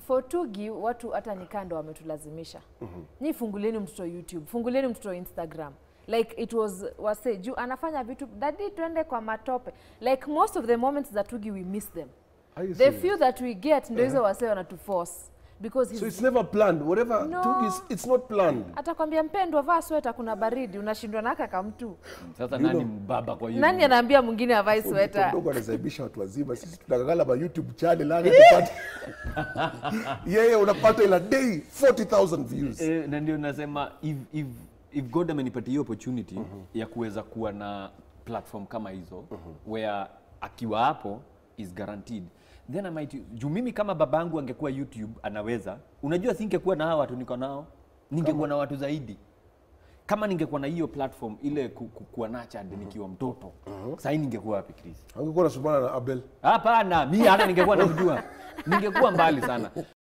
for Tugi watu hata nikando wametulazimisha. Nyi fungulieni mtoto YouTube, fungulieni mtoto Instagram. Like it was wase juu anafanya vitu dadi twende kwa matope. Like most of the moments za Tugi we miss them. Are you The serious? few that we get ndio hizo wase wanatuforce because So he's it's never planned. Whatever No. took is it's not planned. atakwambia mpendwa, vaa sweta, kuna baridi, unashindwa na kaka mtu. Sasa nani mbaba kwa hiyo? Nani anaambia mwingine avae Mtoto sweta? mdogo anasaibisha watu wazima. Sisi tunakangala ma YouTube channel hadi tupate. Yeye unapata ila day 40,000 views. Eh, na ndio nasema if, if, if God amenipatia hiyo opportunity ya kuweza kuwa na platform kama hizo where akiwa hapo is guaranteed then I might juu mimi kama babangu angekuwa YouTube anaweza, unajua singekuwa na hawa watu niko nao, ningekuwa na watu zaidi kama ningekuwa na hiyo platform ile ku, ku, kuwa nurtured nikiwa mtoto sasa ningekuwa wapi Chris? Angekuwa anasumbana na Abel. Hapana, mi hata ningekuwa namjua, ningekuwa mbali sana.